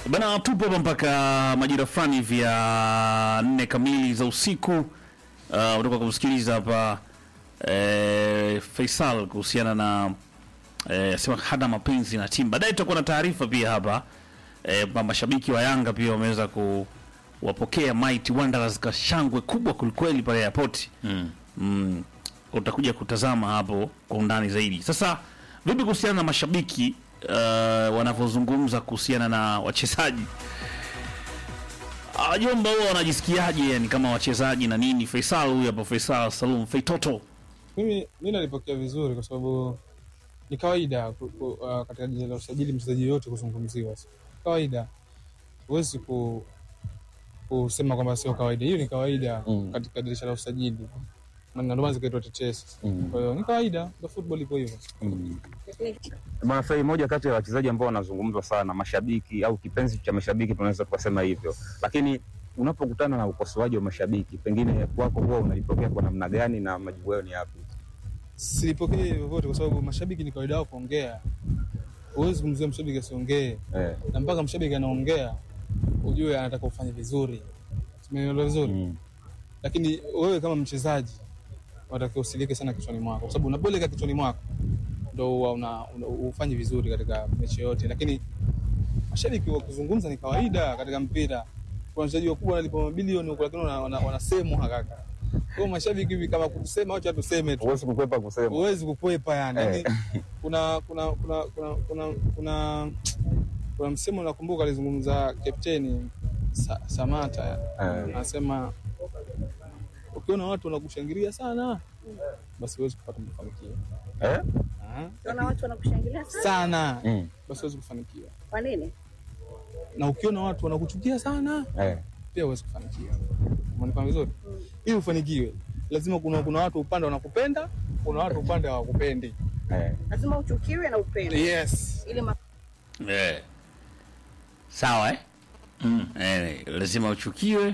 Bana, tupo hapa mpaka majira fulani hivi ya nne kamili za usiku. Uh, utoka kumsikiliza hapa eh, Faisal kuhusiana na eh, sema hana mapenzi na timu. Baadaye tutakuwa na taarifa pia hapa eh, kwamba mashabiki wa Yanga pia wameweza kuwapokea Mighty Wanderers kwa shangwe kubwa kulikweli pale airport. Mm. Mm, utakuja kutazama hapo kwa undani zaidi. Sasa vipi kuhusiana na mashabiki uh, wanavyozungumza kuhusiana na wachezaji wajomba huwa wanajisikiaje yani kama wachezaji na nini? Faisal huyu hapa, Faisal Salum Feitoto. Mimi mi nalipokea vizuri kwa sababu ni kawaida ku, ku, uh, katika dirisha la usajili mchezaji yoyote kuzungumziwa, kawaida. Huwezi ku, kusema kwamba sio kawaida. Hiyo ni kawaida Mm. katika dirisha la usajili, Na ndio maana zikaitwa tetesi. Mm. Kwa hiyo ni kawaida, ndio football ipo hivyo. Mm. Bwana Fei, moja kati ya wachezaji ambao wanazungumzwa sana, mashabiki au kipenzi cha mashabiki, tunaweza tukasema hivyo, lakini unapokutana na ukosoaji wa mashabiki, pengine kwako huwa unalipokea kwa namna gani na majibu yao ni yapi? Silipokee vyovyote kwa sababu mashabiki ni kawaida yao kuongea. Huwezi kumzuia mshabiki asiongee, Eh. na mpaka mshabiki anaongea ujue anataka ufanye vizuri. Tumeelewa vizuri? Mm. lakini wewe kama mchezaji unatakiwa usilike sana kichwani mwako, kwa sababu unaboleka kichwani mwako ndo huwa una, una, ufanye vizuri katika mechi yote. Lakini mashabiki wa kuzungumza ni kawaida katika mpira. Kuna wachezaji wakubwa wanalipa mabilioni huko, lakini wana- wana- wanasemwa kaka. Kwa hiyo mashabiki hivi kama kusema, wacha tuseme tu, Huwezi kukwepa kusema. huwezi kukwepa yani. Eh. Yani kuna kuna kuna kuna kuna kuna kuna msemo nakumbuka alizungumza kapteni Sa, Samata Eh. anasema ukiona watu wanakushangilia sana basi huwezi kupata mafanikio Eh? Aha. Unaona watu wanakushangilia sana. sana Mm. basi huwezi kufanikiwa Kwa nini? na ukiona watu wanakuchukia sana Eh. pia huwezi kufanikiwa umeelewa vizuri ili ufanikiwe lazima kuna kuna watu upande wanakupenda kuna watu upande hawakupendi Eh. Lazima uchukiwe na upende yes ili ma- Eh. Sawa eh? Mm. Eh, lazima uchukiwe